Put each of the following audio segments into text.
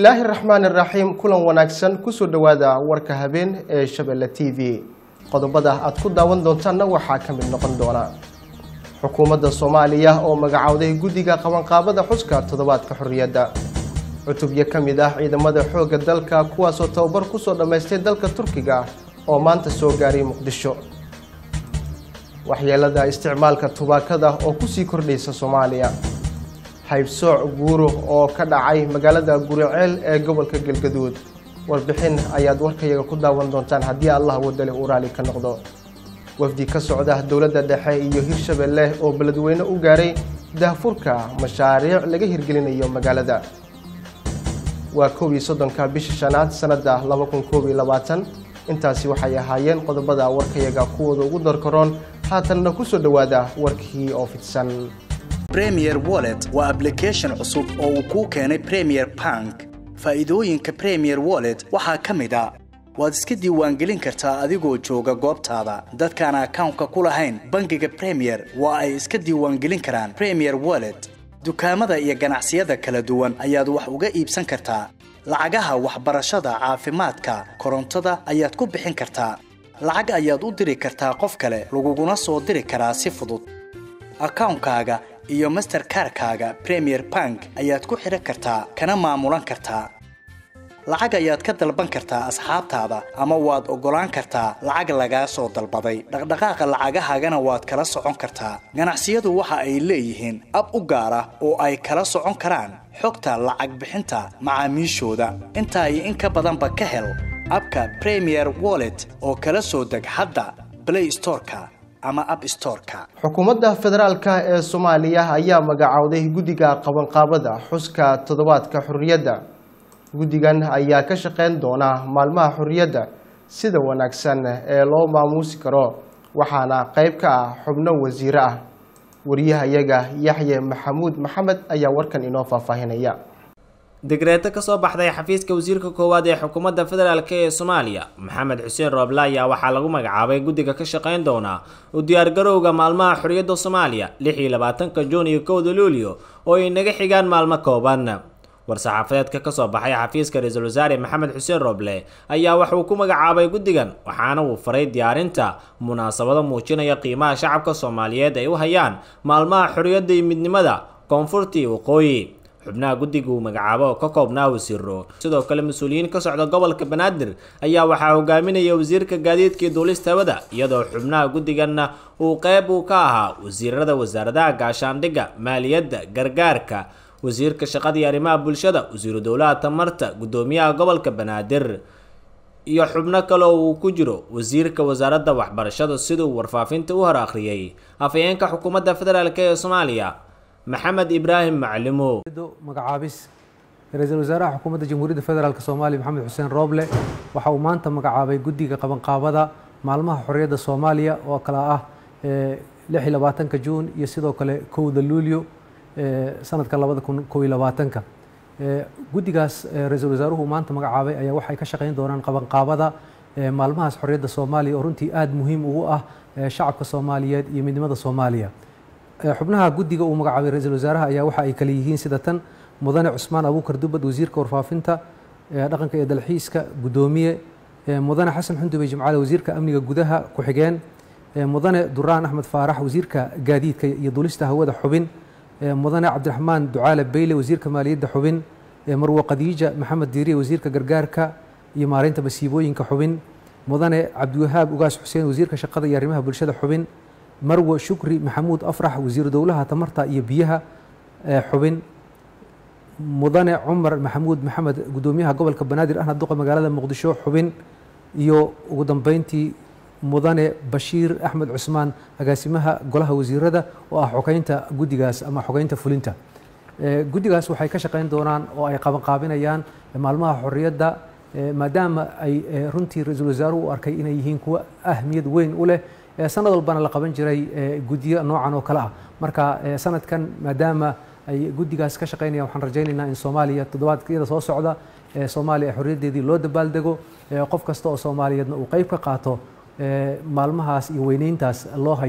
bismillaahi raxmaani raxiim kulan wanaagsan kusoo dhowaada warka habeen ee shabeelle t v qodobada aad ku daawan doontaanna waxaa ka mid noqon doona xukuumadda soomaaliya oo magacowday guddiga qabanqaabada xuska toddobaadka xorriyadda cutubyo ka mid ah ciidamada xoogga dalka kuwaasoo tababar kusoo dhammaystay dalka turkiga oo maanta soo gaaray muqdisho waxyeelada isticmaalka tubaakada oo kusii kordhaysa soomaaliya haybsooc guuro oo ka dhacay magaalada guriceel ee gobolka galgaduud warbixin ayaad warkayaga ku daawan doontaan haddii allah wadale uu raali ka noqdo wafdi ka socda dowladda dhexe iyo hirshabelle oo beledweyne u gaaray daahfurka mashaariic laga hirgelinayo magaalada waa kow iyo soddonka bisha shanaad sanadda laba kun koob iyo labaatan intaasi waxay ahaayeen qodobada warkayaga kuwooda ugu darkaroon haatanna kusoo dhowaada warkii oo fidsan premier wallet waa application cusub oo uu kuu keenay premier bank faa'iidooyinka premier wallet waxaa ka mid a waad iska diiwaangelin kartaa adigoo jooga goobtaada dadkaan akawnka ku lahayn bangiga premier waa ay iska diiwaangelin karaan premier wallet dukaamada iyo ganacsiyada kala duwan ayaad wax uga iibsan kartaa lacagaha waxbarashada caafimaadka korontada ayaad ku bixin kartaa lacag ayaad u diri kartaa qof kale laguguna soo diri karaa si fudud akawnkaaga iyo masterkarkaaga premier bank ayaad ku xidhan kartaa kana maamulan kartaa lacag ayaad ka dalban kartaa asxaabtaada ama waad oggolaan kartaa lacag lagaa soo dalbaday dhaqdhaqaaqa lacagahaagana waad kala socon kartaa ganacsiyadu waxa ay leeyihiin ab u gaar ah oo ay kala socon karaan xogta lacag bixinta macaamiishooda intaa iyo in ka badanba ka hel abka premier wallet oo kala soo deg hadda blay storeka ama ab storeka xukuumadda federaalk ee soomaaliya ayaa magacowday guddiga qabanqaabada xuska toddobaadka xorriyadda guddigan ayaa ka shaqeyn doona maalmaha xorriyadda sida wanaagsan ee loo maamuusi karo waxaana qayb ka ah xubno wasiire ah wariyahayaga yaxye maxamuud maxamed ayaa warkan inoo faahfaahinaya degreeto kasoo baxday xafiiska wasiirka koowaad ee xukuumadda federaalk ee soomaaliya maxamed xuseen rooble ayaa waxaa lagu magacaabay guddiga ka shaqeyn doona u diyaargarowga maalmaha xorriyadda soomaaliya lix iyo labaatanka juun iyo kowda luulyo oo ay naga xigaan maalmo kooban war-saxaafadeedka kasoo baxay xafiiska ra-iisul wasaare maxamed xuseen rooble ayaa wax uu ku magacaabay guddigan waxaana uu faray diyaarinta munaasabado muujinaya qiimaha shacabka soomaaliyeed ay u hayaan maalmaha xorriyadda iyo midnimada koonfurta iyo waqooyi xubnaha guddiga uu magacaabo oo ka koobnaa wasiiro sidoo kale mas-uuliyiin ka socda gobolka banaadir ayaa waxaa hogaaminaya wasiirka gaadiidka iyo duulista hawada iyadoo xubnaha guddiganna uu qeyb uu ka ahaa wasiirada wasaaradaha gaashaandhigga maaliyadda gargaarka wasiirka shaqada iyo arrimaha bulshada wasiiru dowlaha tamarta guddoomiyaha gobolka banaadir iyo xubno kale oo uu ku jiro wasiirka wasaaradda waxbarashada siduu warfaafinta u hor akhriyey afhayeenka xukuumadda federaalk ee soomaaliya maxamed ibraahim maclimo magacaabis ra-iisul wasaaraha xukuumadda jamhuuriyadda federaalk soomaaliya maxamed xuseen rooble waxa uu maanta magacaabay guddiga qabanqaabada maalmaha xorriyadda soomaaliya oo kale ah lix iyo labaatanka juun iyo sidoo kale kowda luulyo sanadka labada kun kow iyo labaatanka guddigaas ra-iisul wasaaruhu maanta magacaabay ayaa waxay ka shaqeyn doonaan qabanqaabada maalmahaas xorriyadda soomaaliya oo runtii aada muhiim ugu ah shacabka soomaaliyeed iyo midnimada soomaaliya xubnaha guddiga uu magacaabay ra-iisul wasaaraha ayaa waxa ay kale yihiin sida tan mudane cusmaan abuukar dubad wasiirka warfaafinta dhaqanka iyo dalxiiska guddoomiye mudane xasan xundubey jimcaale wasiirka amniga gudaha ku-xigeen mudane duraan axmed faarax wasiirka gaadiidka iyo dulista hawada xubin mudane cabdiraxmaan ducaale beyle wasiirka maaliyadda xubin marwo khadiija maxamed diiriye wasiirka gargaarka iyo maareynta masiibooyinka xubin mudane cabdiwahaab ugaas xuseen wasiirka shaqada iyo arrimaha bulshada xubin marwo shukri maxamuud afrax wasiiru dowlaha tamarta iyo biyaha xubin mudane cumar maxamuud maxamed guddoomiyaha gobolka banaadir ahna duqa magaalada muqdisho xubin iyo ugu dambeyntii mudane bashiir axmed cusmaan agaasimaha golaha wasiirada oo ah xogeynta guddigaas ama xogeynta fulinta guddigaas waxay ka shaqeyn doonaan oo ay qabanqaabinayaan maalmaha xorriyadda maadaama ay runtii ra-iisul wasaaruhu u arkay inay yihiin kuwo ahmiyad weyn u leh sanad walbana la qaban jiray guddiyo noocan oo kale ah marka sanadkan maadaama ay guddigaas ka shaqeynayaan waxaan rajaynaynaa in soomaaliya toddobaadkiyada soo socda soomaaliya xorriyaddeedii loo dabaaldego qof kasta oo soomaaliyeedna uu qeyb ka qaato maalmahaas iyo weyneyntaas loo hayo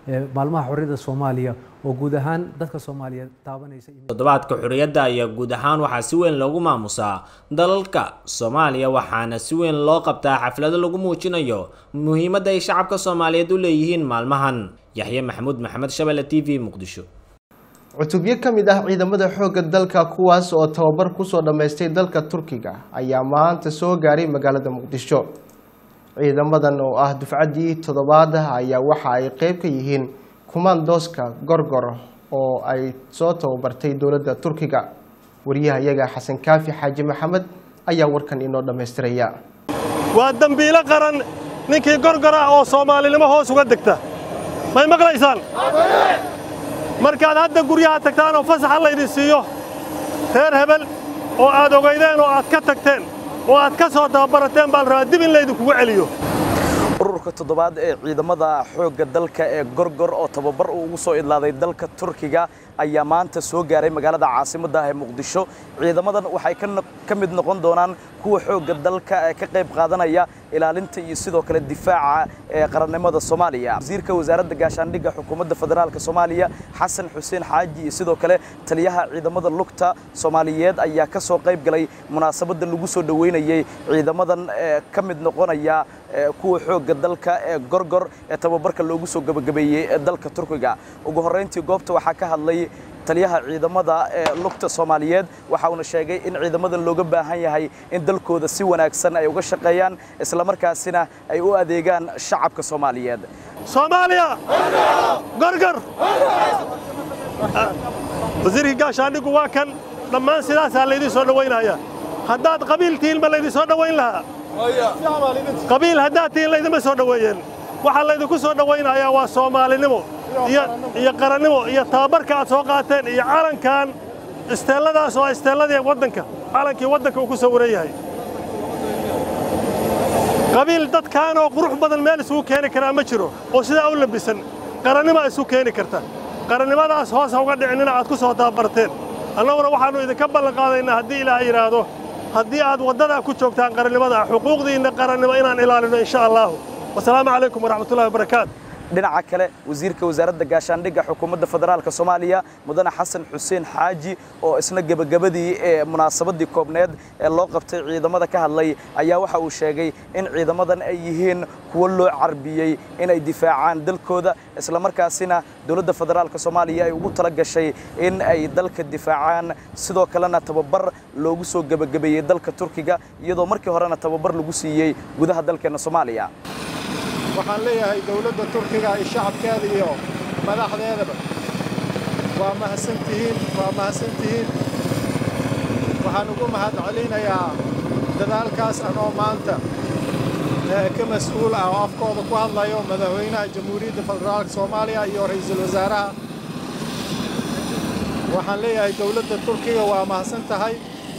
maalmaha xorriyadda soomaaliya oo guud ahaan dadka soomaaliyeed taabanaysa toddobaadka xorriyadda ayaa guud ahaan waxaa si weyn loogu maamusaa dalalka soomaaliya waxaana si weyn loo qabtaa xaflado lagu muujinayo muhiimadda ay shacabka soomaaliyeed u leeyihiin maalmahan yaxye maxamuud maxamed shabelle t v muqdisho cutubyo ka mid ah ciidamada xoogga dalka kuwaas oo tababar kusoo dhammaystay dalka turkiga ayaa maanta soo gaaray magaalada muqdisho ciidamadan oo ah dufcaddii toddobaad ayaa waxa ay qeyb ka yihiin kumaandooska gorgor oo ay soo tababartay dowladda turkiga wariyahayaga xasan kaafi xaaji maxamed ayaa warkan inoo dhammaystiraya waa dembiilo qaran ninkii gorgor ah oo soomaalinimo hoos uga degta may maqlaysaan markaad hadda guryaha tagtaan oo fasaxa laydin siiyo reer hebel oo aad ogaydeen oo aad ka tagteen oo aad ka soo tababarateen baa la rabaa dib in laydinkugu celiyo ururka toddobaad ee ciidamada xoogga dalka ee gorgor oo tababar uu ugu soo idlaaday dalka turkiga ayaa maanta soo gaaray magaalada caasimadda ah ee muqdisho ciidamadan waxay ka mid noqon doonaan kuwa xoogga dalka ee ka qayb qaadanaya ilaalinta iyo sidoo kale difaaca ee qarannimada soomaaliya wasiirka wasaaradda gaashaandhigga xukuumadda federaalk soomaaliya xasan xuseen xaaji iyo sidoo kale taliyaha ciidamada lugta soomaaliyeed ayaa ka soo qayb galay munaasabadda lagu soo dhoweynayey ciidamadan ee ka mid noqonaya kuwa xoogga dalka ee gorgor ee tababarka loogu soo gebagabeeyey dalka turkiga ugu horrayntii goobta waxaa ka hadlay taliyaha ciidamada ee lugta soomaaliyeed waxa uuna sheegay in ciidamadan looga baahan yahay in dalkooda si wanaagsan ay uga shaqeeyaan islamarkaasina ay u adeegaan shacabka soomaaliyeed soomaaliya gorgor wasiirkii gaashaandhigu waa kan dhammaan sidaasaa laydin soo dhowaynaya haddaad qabiil tihiin ma laydin soo dhowayn lahaa qabiil haddaad tihiin laydima soo dhoweeyeen waxaa laydinku soo dhowaynayaa waa soomaalinimo iyo qarannimo iyo tababarka aad soo qaateen iyo calankan isteelladaas oo isteelladii waddanka calankii waddanka uu ku sawiran yahay qabiil dadkaanoo qurux badan meel isugu keeni karaa ma jiro oo sidaa u labisan qarannimaa isu keeni karta qarannimadaas hoos ha uga dhicinina aad ku soo tababarteen annaguna waxaannu idinka ballanqaadaynaa haddii ilaahay yidhaahdo haddii aad waddadaa ku joogtaan qarannimada xuquuqdiinna qarannimo inaan ilaalino insha allaahu wasalaamu calaykum waraxmatullahi wabarakaatu dhinaca kale wasiirka wasaaradda gaashaandhigga xukuumadda federaalk soomaaliya mudane xasan xuseen xaaji oo isna gebagabadii ee munaasabaddii koobneed ee loo qabtay ciidamada ka hadlay ayaa waxa uu sheegay in ciidamadan ay yihiin kuwo loo carbiyey inay difaacaan dalkooda islamarkaasina dowladda federaalk soomaaliya ay ugu tala gashay in ay dalka difaacaan sidoo kalena tababar loogu soo gebagabeeyey dalka turkiga iyadoo markii horena tababar lagu siiyey gudaha dalkeenna soomaaliya waxaan leeyahay dawladda turkiga iyo shacabkeeda iyo madaxdeedaba waa mahadsantihiin waa mahadsantihiin waxaan ugu mahad celinayaa dadaalkaas anoo maanta ka mas-uul ah oo afkooda ku hadlayo madaxweynaha jamhuuriyadda federaalka soomaaliya iyo ra'iisul wasaaraha waxaan leeyahay dawladda turkiga waa mahadsan tahay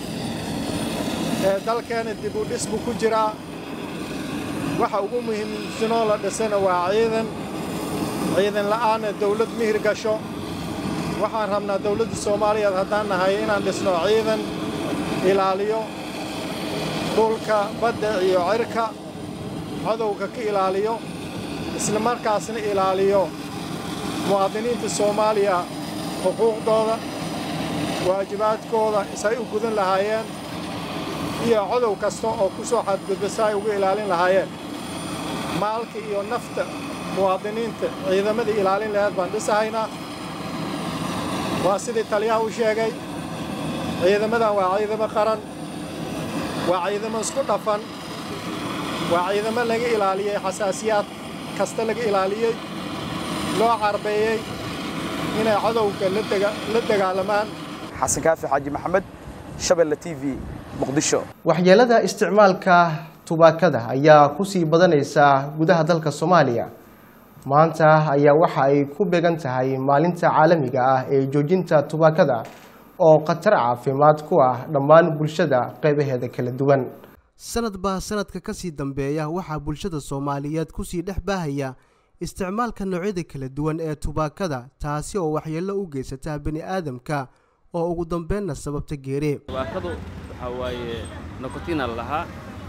dalkeena dib u dhis buu ku jiraa waxa ugu muhiimsanoo la dhisana waa ciidan ciidan la'aanna dawlad mihir gasho waxaan rabnaa dawladda soomaaliyeed haddaan nahay inaan dhisno ciidan ilaaliyo dhulka badda iyo cirka cadowga ka ilaaliyo isla markaasna ilaaliyo muwaadiniinta soomaaliya xuquuqdooda waajibaadkooda isay u gudan lahaayeen iyo cadow kasta oo ku soo xadgudba si ay uga ilaalin lahaayeen maalka iyo nafta muwaadiniinta ciidamadii ilaalin laheed baan dhisahaynaa waa sidii taliyaha u sheegay ciidamadan waa ciidamo qaran waa ciidamo isku dhafan waa ciidamo laga ilaaliyey xasaasiyaad kasta laga ilaaliyey loo carbeeyey inay cadowga la dagaalamaan xasan kaafi xaaji maxamed shabelle t v muqdisho waxyeelada isticmaalka tubaakada ayaa kusii badanaysa gudaha dalka soomaaliya maanta ayaa waxa ay ku beegan tahay maalinta caalamiga ah ee joojinta tubaakada oo khatar caafimaad ku ah dhammaan bulshada qeybaheeda kala duwan sanad baa sanadka kasii dambeeya waxaa bulshada soomaaliyeed kusii dhex baahaya isticmaalka noocyada kala duwan ee tubaakada taasi oo waxyeello u geysata bani aadamka oo ugu dambeynna sababta geere tubaakadu waxaa waaye nokotina la lahaa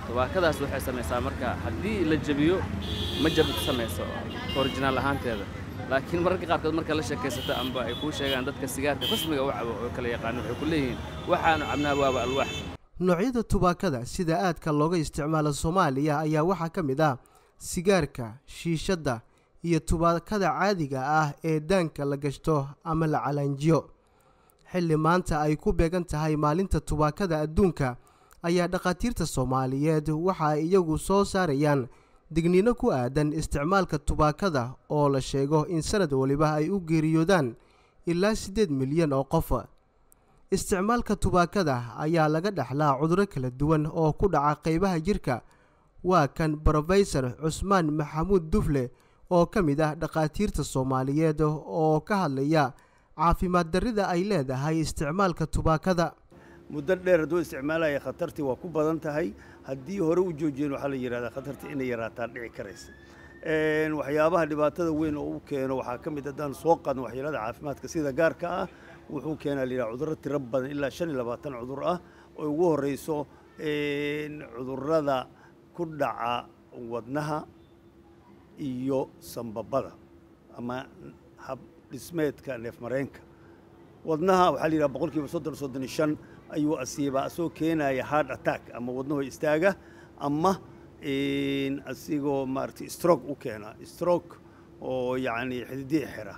tubaakadaas waxay samaysaa marka haddii la jebiyo ma jabid samayso orijinaal ahaanteeda laakiin mararka qaarkood marka la sheekaysato amba ay kuu sheegaan dadka sigaarka rasmiga u cabo oo kala yaqaano waxay ku leeyihiin waxaanu cabnaa waaba alwaax noocyada tubaakada sida aadka looga isticmaalo soomaaliya ayaa waxaa ka mid ah sigaarka shiishadda iyo tubaakada caadiga ah ee daanka la gashto ama la calaanjiyo xilli maanta ay ku beegan tahay maalinta tubaakada adduunka ayaa dhakhaatiirta soomaaliyeed waxa ay iyagu soo saarayaan digniino ku aadan isticmaalka tubaakada oo la sheego in sanad waliba ay u geeriyoodaan ilaa siddeed milyan oo qof isticmaalka tubaakada ayaa laga dhexlaa cudurro kala duwan oo ku dhaca qaybaha jirka waa kan brofesor cusmaan maxamuud dufle oo ka mid ah dhakhaatiirta soomaaliyeed oo ka hadlaya caafimaad darrida ay leedahay isticmaalka tubaakada muddo dheer hadduu isticmaalaya khatartii waa ku badan tahay haddii hore u joojiyeen waxaa la yidhahdaa khatartii inay yaraataan dhici karaysa waxyaabaha dhibaatada weyn oo u keeno waxaa ka mid haddaan soo qaadno waxyeelada caafimaadka sida gaarka ah wuxuu keenaa la yidhaha cudurro tiro badan ilaa shan iyo labaatan cudur ah oo ugu horreyso cudurrada ku dhaca wadnaha iyo sambabada ama hab dhismeedka neefmareenka wadnaha waxaa la yidhaha boqol kiiba soddon soddon iyo shan ayuu asiibaa asagoo keenaya hard attack ama wadnaho istaaga ama asigoo maaragtay stroke u keena stroke oo yacni xididihii xira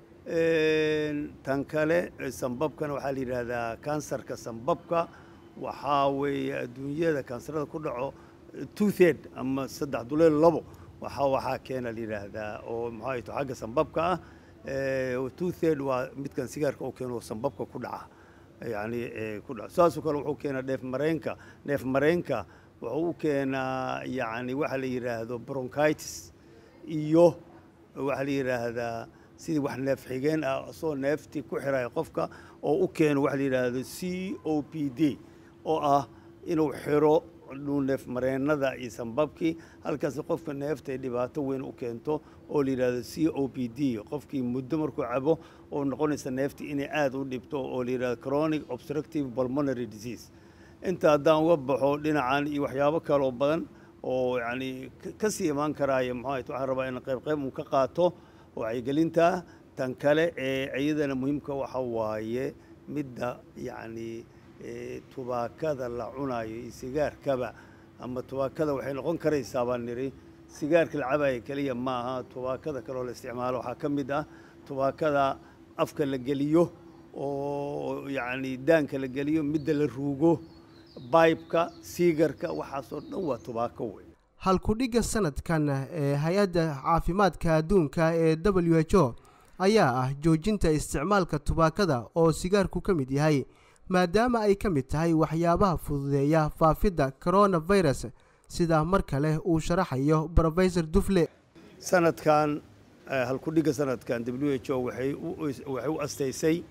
tan kale sambabkana waxaa la yidhaahdaa kansarka sambabka waxaa weeye adduunyada kansarada ku dhaco two third ama saddex duleel labo waxaa waxaa keena la yidhaahdaa oo maxaa to xagga sambabka ah two third waa midkan sigaarka oo keeno sambabka ku dhaca yani ku dhaca saasoo kale wuxuu keenaa neef mareenka neef mareenka wuxuu u keenaa yani waxa la yidhaahdo bronchitis iyo waxaa la yidhaahdaa sidii wax neef xigeen ah asoo neeftii ku xiraya qofka oo u keeno waxa la yidhaahdo c o p d oo ah inuu xiro neef mareennada iyo sambabkii halkaas qofka neefta ay dhibaato weyn u keento oo la yidhaahdo c o p d qofkii muddo markuu cabo oo noqonaysa neeftii inay aada u dhibto oo la yidhahdo chronic obstructive pulmonary disease inta haddaan uga baxo dhinacan iyo waxyaabo kale oo badan oo yacni ka sii imaan karaaya muxuu ahayt waxaan rabaa in qayb qayb uu ka qaato wacyigelinta tan kale ee iyadana muhiimka waxa waaye midda yacni tubaakada la cunayo iyo sigaarkaba ama tubaakada waxay noqon karaysaa baan nidhi sigaarka la cabaya keliya ma aha tubaakada kaleoo la isticmaalo waxaa ka mid ah tubaakada afka la geliyo oo yacni daanka la geliyo midda la ruugo baybka siigarka waxaasoo dhan waa tubaako wey halkudhigga sanadkan ee hay-adda caafimaadka adduunka ee w h o ayaa ah joojinta isticmaalka tubaakada oo sigaarku ka mid yahay maadaama ay ka mid tahay waxyaabaha fududeeya faafidda coronavirus sida mar kale uu sharaxayo brofesor dufle sanadkan halkudhigga sanadkan w h o waxay u astaysay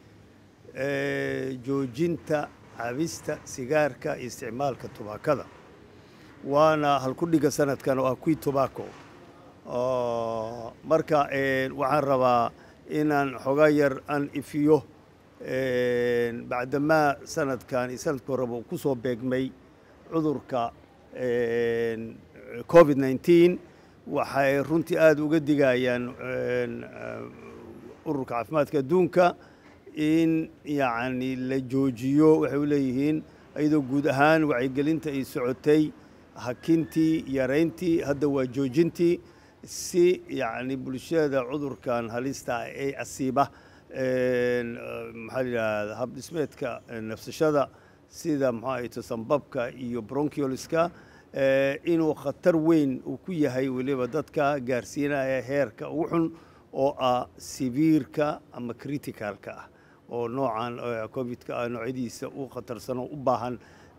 joojinta cabista sigaarka iyo isticmaalka tubaakada waana halkudhigga sanadkan oo ah qui tobacco marka waxaan rabaa inaan xogaa yar aan ifiyo bacdamaa sanadkan iyo sanadka horeba uu ku soo beegmay cudurka covid nneteen waxay runtii aada uga digayaan ururka caafimaadka adduunka in yacni la joojiyo waxay u leeyihiin iyadoo guud ahaan wacyigelinta ay socotay hakintii yarayntii hadda waa joojintii si yacni bulshada cudurkan halista ay asiiba maxaa la yidhahda habdhismeedka nafsashada sida maxaa ahayto sambabka iyo bronchioliska inuu khatar weyn uu ku yahay weliba dadka gaarsiinaya heerka ugu xun oo ah sibiirka ama criticalka ah oo noocan covidka ah noocyadiisa u khatarsano u baahan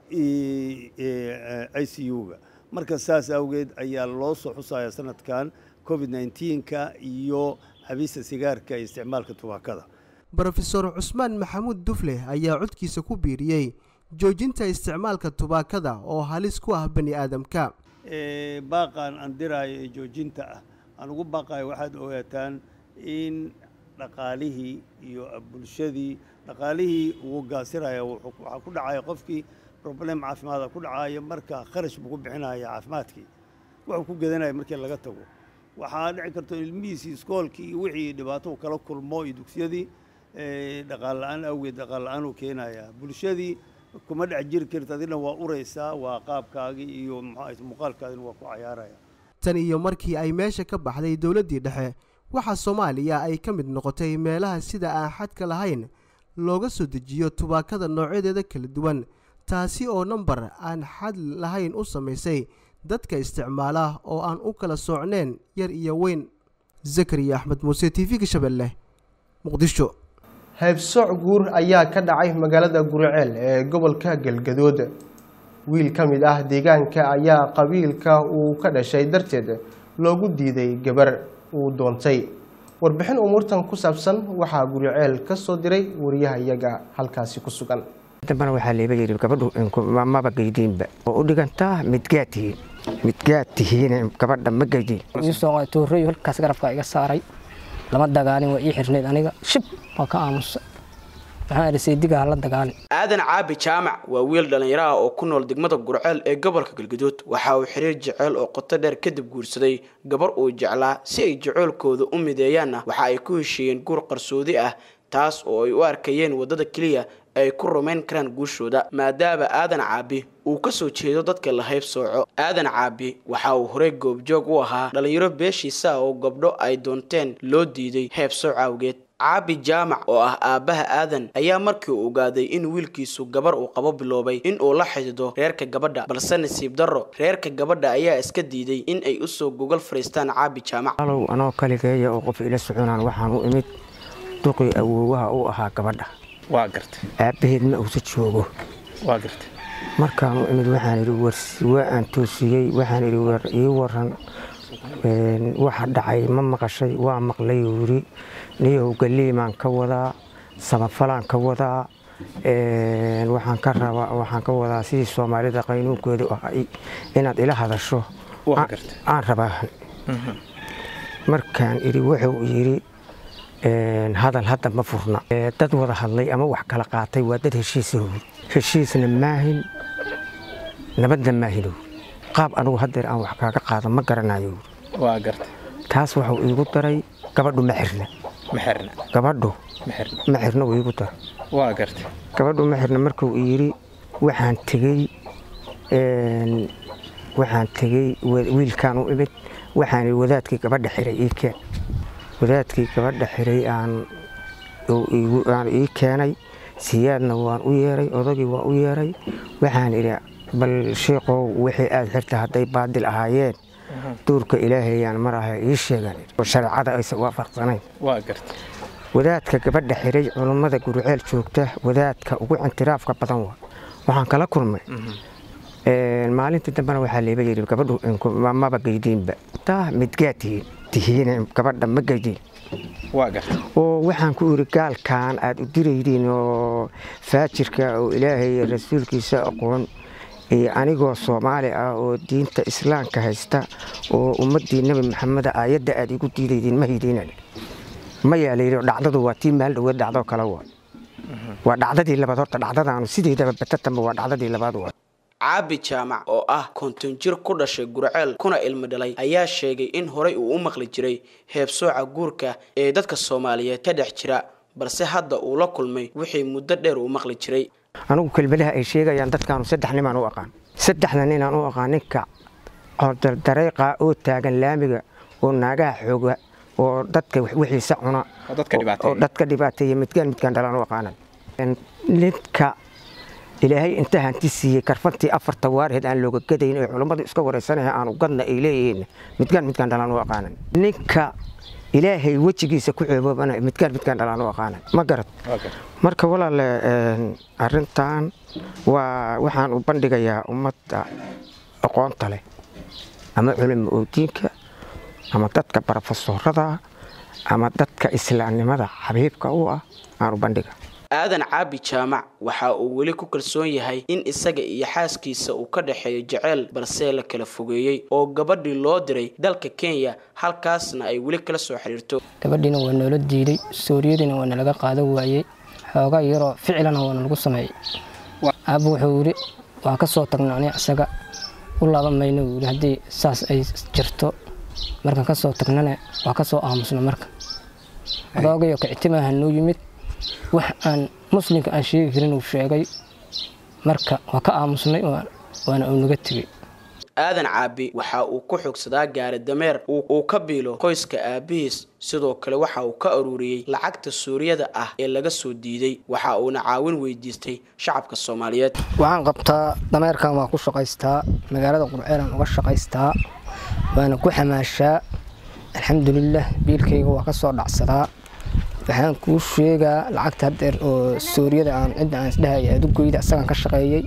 i c u-ga marka saas awgeed ayaa loo soo xusaya sanadkan covid nneteen-ka iyo xabiista sigaarka iyo isticmaalka tubaakada brofesor cusmaan maxamuud dufle ayaa codkiisa ku biiriyey joojinta isticmaalka tubaakada oo halis ku ah bani aadamka baaqan aan diraayo ee joojinta ah aan ugu baaqayo waxaad ogaataan in dhaqaalihii iyo bulshadii dhaqaalihii uu gaasiraya waxaa ku dhacaya qofkii problem caafimaada ku dhacaya marka kharash buu ku bixinaya caafimaadkii wuxuu ku gedanaya markii laga tago waxaa dhici karto ilmihiisii iskoolkii iyo wixii dhibaato kala kulmo iyo dugsiyadii dhaqaal la-aan awgeed dhaqaal la-aan uu keenayaa bulshadii kuma dhex jiri karta adina waa uraysaa waa qaabkaagii iyo muxuu muuqaalkaadina waa ku cayaaraya tan iyo markii ay meesha ka baxday dowladdii dhexe waxaa soomaaliya ay ka mid noqotay meelaha sida aan xadka lahayn looga soo dejiyo tubaakada noocyadeeda kala duwan taasi oo nambar aan xad lahayn u samaysay dadka isticmaala oo aan u kala soocneen yar iyo weyn zakariya axmed muuse t v-ga shabeelle muqdisho haybsooc guur ayaa ka dhacay magaalada guriceel ee gobolka galgadood wiil ka mid ah deegaanka ayaa qabiilka uu ka dhashay darteed loogu diiday gabar uu doontay warbixin umuurtan ku saabsan waxaa guriceel ka soo diray wariyaha iyaga halkaasi ku sugan dambana waxaa leeba yidhi gabadhu maba geydiinba oo u dhigantaa midgaad tihiin midgaad tihiin gabadha ma geydiin toorey halkaas garabka iga saaray lama dagaalin waa ii xirnayd aniga shib waa ka aamusa waxaan idhi saydiga hala dagaalin aadan caabi jaamac waa wiil dhallinyaraha oo ku nool degmada gurceel ee gobolka galgaduud waxa uu xiriir jeceyl oo qoto dheer kadib guursaday gabar uu jeclaa si ay jeceylkooda u mideeyaanna waxa ay ku heshiiyeen guur qarsoodi ah taas oo ay u arkayeen waddada keliya ay ku rumayn karaan guushooda maadaama aadan caabi uu ka soo jeedo dadka la hayb sooco aadan caabi waxa uu horey goobjoog u ahaa dhallinyaro beeshiisa oo gabdho ay doonteen loo diiday heeb sooc awgeed caabi jaamac oo ah aabbaha aadan ayaa markii uu ogaaday in wiilkiisu gabar uu qabo biloobay in uu la xidido reerka gabadha balse nasiib darro reerka gabadha ayaa iska diiday in ay usoo gogol fadhiistaan caabi jaamac alow anoo kaligeeya oo qof ila soconaan waxaan u imid duqii awoowaha u ahaa gabadha waa gartay aabbaheed ma uusa joogo waa gartay markaan u imid waxaan idhi warsi waa aan toosiyey waxaan idhi war ii waran waxa dhacay ma maqashay waa maqlay uu yidhi niyow galiimaan ka wadaa samafalaan ka wadaa waxaan ka rabaa waxaan ka wadaa sidii soomaalida qaynuunkeedu ahay inaad ila hadasho aan rabaa markaan idhi wuxuu yidhi hadal hadda ma furna dad wada hadlay ama wax kala qaatay waa dad heshiisa heshiisna maahin nabadna maahin qaab anugu hadeer aan wax kaaga qaado ma garanayo waa gartay taas waxuu iigu daray gabadhu ma xirna ma xirna gabadhu ma xirna ma xirna wuu iigu daray waa gartay gabadhu ma xirna markuu yidhi waxaan tegey waxaan tegey wiilkaan u imid waxaan wadaadkii gabadha xiray ii keen wadaadkii gabadha xiray aan aan ii keenay siyaadna waan u yeeray odagii waan u yeeray waxaan idhi bal sheikow wixii aad xirta hadday baadil ahaayeen duurka ilaahayaan mar aha ii sheegan shareecada aysan waafaqsanayn waa gartay wadaadka gabadha xiray culummada guruceel joogta wadaadka ugu intiraafka badan waa waxaan kala kulmay maalintii dambena waxaa leeba yidhi gabadhu maba geydiinba taa midgaad tihiin tihiin gabadha ma geydiin waa gartay oo waxaan ku idhi gaalkan aad u diraydiin oo faajirka oo ilaahay rasuulkiisa aqoon iyo anigoo soomaali ah oo diinta islaamka haysta oo ummaddii nebi maxamed aayadda aad igu diidaydiin ma haydiina mayaa la yidhi dhacdadu waa tii maal dhaweed dhacdoo kale waa waa dhacdadii labaad horta dhacdadaanu sideedaba batatamba waa dhacdadii labaad waa caabi jaamac oo ah konton jir ku dhashay gurceel kuna ilmi dhalay ayaa sheegay in horey uu u maqli jiray heebsooca guurka ee dadka soomaaliyeed ka dhex jira balse hadda uu la kulmay wixii muddo dheer uu maqli jiray anigu kelmadaha ay sheegayaan dadkaanu saddex ninaan u aqaan saddexda ninaan u aqaan ninka dareeqa oo taagan laamiga oo naagaha xooga oo dadka wixiisa cuna oo dadka dhibaateeya midkaan midkaan dhalaan u aqaanan ninka ilaahay inta hanti siiyey karfantii afarta waarheed aan looga gadayn ee culummadu iska waraysanaya aanu gadna ay leeyihiin midgaan midkaan dhalaan u aqaanan ninka ilaahay wejigiisa ku ceeboobana midkaan midkaan dhalaan u aqaanan ma garad marka walaale arintan waa waxaan u bandhigayaa ummadda aqoonta leh ama culimo oodiinka ama dadka barofesorada ama dadka islaamnimada xabiibka u ah aan u bandhiga aadan caabi jaamac waxa uu weli ku kalsoon yahay in isaga iyo xaaskiisa uu ka dhexeeyo jeceyl balse la kala fogeeyey oo gabadhii loo diray dalka kenya halkaasna ay weli kala soo xiriirto gabadhiina waa noola diiday sooriyadiina waa nalaga qaado waayey xoogaa yaroo ficilana waa nalagu sameeyey aabba wuxuu yidhi waan ka soo tagnay ani isaga u laaban mayno wuu yidhi haddii saas ay jirto markaan ka soo tagnana waa ka soo aamusna marka adoogayo kictimaaha noo yimid wax aan muslimka aan sheegi karin uu sheegay marka waa ka aamusnay waana uu naga tegey aadan caabi waxa uu ku xogsadaa gaari dameer uu ka biilo qoyska aabihiis sidoo kale waxa uu ka aruuriyey lacagta suuriyada ah ee laga soo diiday waxa uuna caawin weydiistay shacabka soomaaliyeed waxaan qabtaa dameerkan waa ku shaqaystaa magaalada qurceelaan uga shaqaystaa waana ku xamaashaa alxamdulilah biilkayga waa ka soo dhacsadaa waxaan kuu sheegaa lacagta haddeer oo suuriyada aan cidda aan isdhahay adugoyda asagaan ka shaqeeyey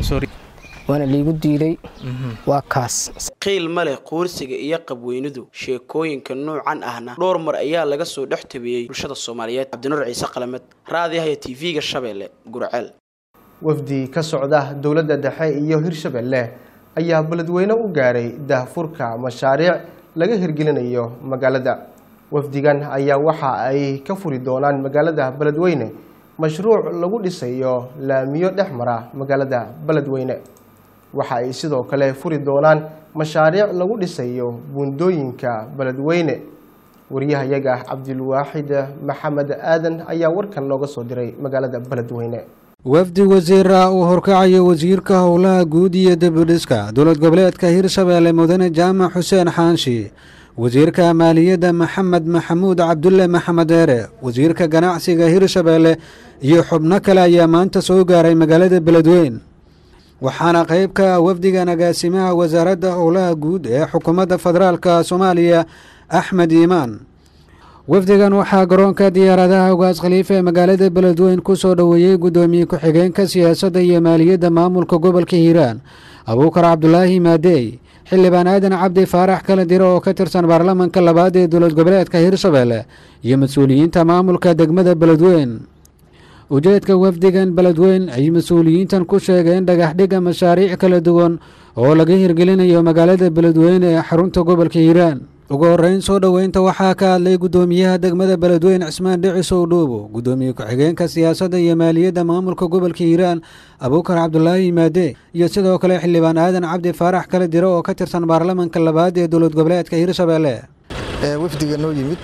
waana liigu diiday waa kaas qiil ma leh quursiga iyo qabweynidu sheekooyinka noocan ahna dhowr mar ayaa laga soo dhex tabiyey bulshada soomaaliyeed cabdinuur ciise qalamed raadiyaha t v-ga shabeelle gurceel wafdi ka socda dowladda dhexe iyo hirshabelle ayaa beledweyne u gaaray daahfurka mashaariic laga hirgelinayo magaalada wafdigan ayaa waxa ay ka furi doonaan magaalada beledweyne mashruuc lagu dhisayo laamiyo dhex mara magaalada beledweyne waxa ay sidoo kale furi doonaan mashaariic lagu dhisayo buundooyinka beledweyne wariyahayaga cabdilwaaxid maxamed aadan ayaa warkan nooga soo diray magaalada beledweyne wafdi wasiira uu horkacayo wasiirka howlaha guud iyo dibudhiska dowlad goboleedka hirshabeelle mudane jaamac xuseen xaanshi wasiirka maaliyadda maxamed maxamuud cabdulle maxamed eere wasiirka ganacsiga hirshabeelle iyo xubno kale ayaa maanta soo gaaray magaalada beledweyn waxaana qayb ka ah wafdigan agaasimaha wasaaradda howlaha guud ee xukuumadda federaalka soomaaliya axmed iimaan wafdigan waxaa garoonka diyaaradaha ugaas khaliifa ee magaalada beledweyn ku soo dhoweeyey guddoomiye ku-xigeenka siyaasadda iyo maaliyadda maamulka gobolka hiiraan abuukar cabdulaahi maadeey xildhibaan aadan cabdi faarax kala diro oo ka tirsan baarlamanka labaad ee dowlad goboleedka hirshabeelle iyo mas-uuliyiinta maamulka degmada beledweyn ujeedka wafdigan beledweyn ay mas-uuliyiintan ku sheegeen dhagaxdhigga mashaariic kala duwan oo laga hirgelinayo magaalada beledweyne ee xarunta gobolka hiiraan ugu horeyn soo dhoweynta waxaa ka hadlay guddoomiyaha degmada beledweyn cismaan dhicisow dhuubo guddoomiye ku-xigeenka siyaasadda iyo maaliyadda maamulka gobolka hiiraan abuukar cabdulaahi maade iyo sidoo kale xildhibaan aadan cabdi faarax kala diro oo ka tirsan baarlamanka labaad ee dowlad goboleedka hirshabeelle wafdiga noo yimid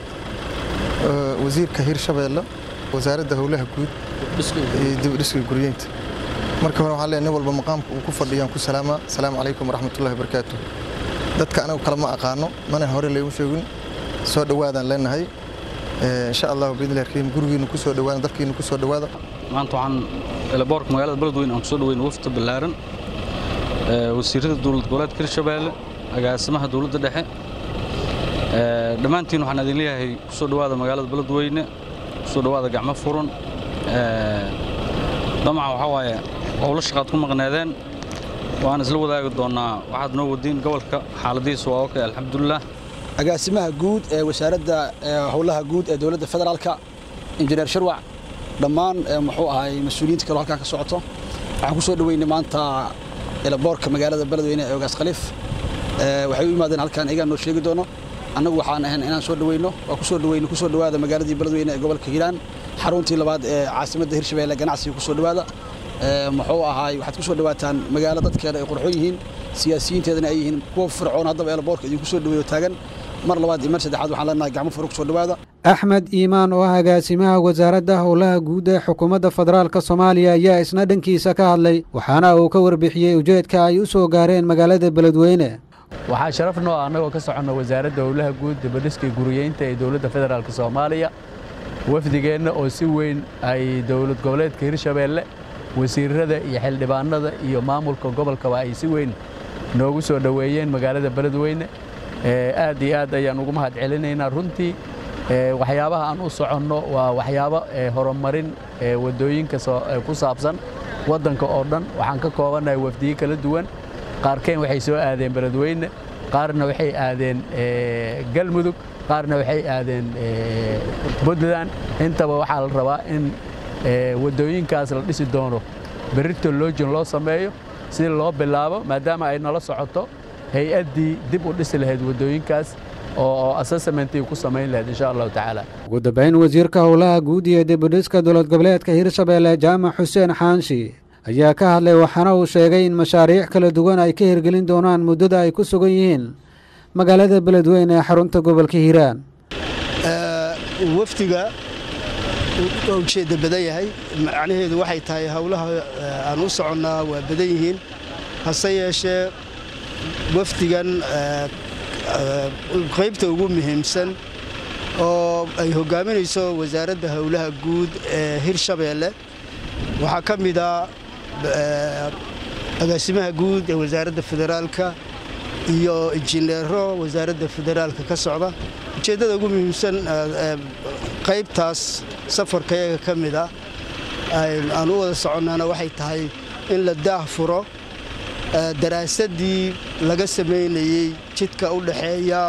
wasiirka hirshabeelle wasaaradda howlaha guud iyo dibudhiska guryeynta marka hore waxaan leeyahay nin walba maqaamka uu ku fadhiyaan ku salaamaa asalaamu calaykum waraxmatullahi wabarakaatu dadka anagu kale ma aqaano mana hore laygu sheegin soo dhowaadaan leenahay insha allahu biidnillahi alkariim gurigiinu ku soo dhowaada dalkiinu ku soo dhowaada maanta waxaan elaboorka magaalada beledweyne aan ku soo dhoweyna wafta ballaaran wasiirada dowlad goboleedka hirshabeelle agaasimaha dowladda dhexe dhammaantiin waxaan idin leeyahay ku soo dhowaada magaalada beledweyne ku soo dhowaada gacmo furan damaca waxaa waaye howlo shaqaad ku maqneedeen waan isla wadaagi doonnaa waxaad noo wadiin gobolka xaaladihiisa waa okay alxamdulilah agaasimaha guud ee wasaaradda howlaha guud ee dowladda federaalka injineer sharwac dhammaan muxuu ahay mas-uuliyiinta kaloo halkaa ka socoto waxaan ku soo dhoweynay maanta elaboorka magaalada beledweyne ee ogaas khaliif waxay u yimaadeen halkaan iyagaa noo sheegi doono annagu waxaan ahayn inaan soo dhoweyno waa ku soo dhoweyno ku soo dhowaada magaaladii beledweyne ee gobolka hiiraan xaruntii labaad ee caasimadda hirshabeelle ganacsiga ku soo dhowaada muxuu ahaay waxaad ku soo dhowaataan magaalo dadkeeda ay qurxoon yihiin siyaasiyiinteedana ay yihiin kuwa fircoon haddaba eelaboorka idinku soo dhoweeyo taagan mar labaad iyo mar saddexaad waxaan leenahay gacmo furo ku soo dhowaada axmed iimaan oo ah agaasimaha wasaaradda howlaha guud ee xukuumadda federaalka soomaaliya ayaa isna dhankiisa ka hadlay waxaana uu ka warbixiyey ujeedka ay u soo gaareen magaalada beledweyne waxaa sharaf noo ah annagoo ka soconno wasaaradda howlaha guud dibadhiska guriyeynta ee dowladda federaalka soomaaliya wafdigeenna oo si weyn ay dowlad goboleedka hirshabeelle wasiirada iyo xildhibaanada iyo maamulka gobolkaba ay si weyn noogu soo dhoweeyeen magaalada beledweyne aad iyo aad ayaan ugu mahad celinaynaa runtii waxyaabaha aan u soconno waa waxyaabo horumarin waddooyinka ku saabsan waddanka oo dhan waxaan ka koobannahay wafdiyo kala duwan qaarkeen waxay soo aadeen beledweyne qaarna waxay aadeen galmudug qaarna waxay aadeen puntland intaba waxaa la rabaa in waddooyinkaas la dhisi doono berrito loojin loo sameeyo si loo bilaabo maadaama ay nala socoto hay-addii dib u dhisi lahayd waddooyinkaas oo assessmentii ku samayn lahayd insha allahu tacaala ugu dambayn wasiirka howlaha guud iyo dibudhiska dowlad goboleedka hirshabeelle jaamac xuseen xaanshi ayaa ka hadlay waxaana uu sheegay in mashaariic kala duwan ay ka hirgelin doonaan muddada ay ku sugan yihiin magaalada beledweyne ee xarunta gobolka hiiraan wafdiga waa ujeedda badan yahay macnaheedu waxay tahay howlaha aan u soconnaa waa badan yihiin hase yeeshee wafdigan qaybta ugu muhiimsan oo ay hoggaaminayso wasaaradda howlaha guud ee hirshabeelle waxaa ka mid a agaasimaha guud ee wasaaradda federaalka iyo injineero wasaaradda federaalka ka socda ujeeddada ugu muhiimsan qaybtaas safarkayaga ka mid a aan u wada soconnaana waxay tahay in la daah furo daraasaddii laga samaynayey jidka u dhaxeeya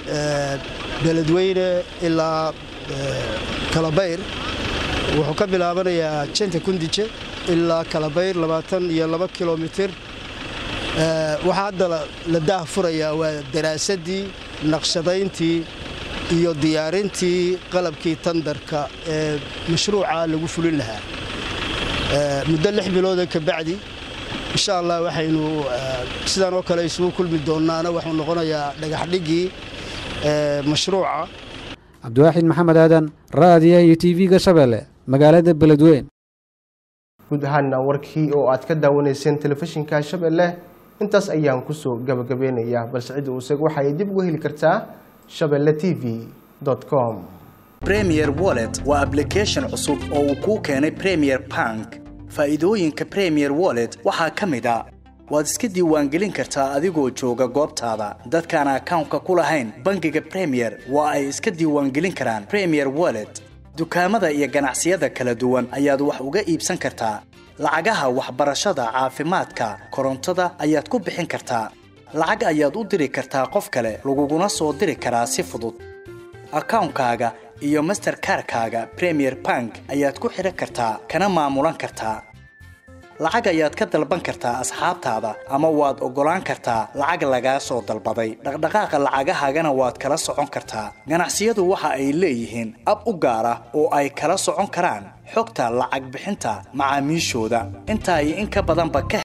beledweyne ilaa kalabayr wuxuu ka bilaabanayaa jenta kundije ilaa kalabayr labaatan iyo laba kilomitir waxaa hadda la daah furayaa waa daraasaddii naqshadayntii iyo diyaarintii qalabkii tandarka ee mashruuca lagu fulin lahaa muddo lix bilooda ka bacdi insha allah waxaynu sidaan oo kale isugu kulmi doonaana waxuu noqonayaa dhagaxdhiggii mashruuca cabdiwaaxid maxamed aadan raadiyaha iyo tv-ga shabeelle magaalada beledweyn guud ahaana warkii oo aad ka daawanayseen telefishinka shabeelle intaas ayaan kusoo gabagabeynayaa balse cidda uusag waxa ay dib uga heli kartaa shabeelle t v com premier wallet waa application cusub oo uu kuu keenay premier bank faa'iidooyinka premier wallet waxaa ka mid a waad iska diiwaangelin kartaa adigoo jooga goobtaada dadkaan akawnka ku lahayn bangiga premier waa ay iska diiwaangelin karaan premier wallet dukaamada iyo ganacsiyada kala duwan ayaad wax uga iibsan kartaa lacagaha waxbarashada caafimaadka korontada ayaad ku bixin kartaa lacag ayaad u diri kartaa qof kale laguguna soo diri karaa si fudud akawnkaaga iyo masterkarkaaga premier bank ayaad ku xidhan kartaa kana maamulan kartaa lacag ayaad ka dalban kartaa asxaabtaada ama waad oggolaan kartaa lacag lagaa soo dalbaday dhaqdhaqaaqa lacagahaagana waad kala socon kartaa ganacsiyadu waxa ay leeyihiin ab u gaar ah oo ay kala socon karaan xogta lacag bixinta macaamiishooda intaa iyo in ka badanba ka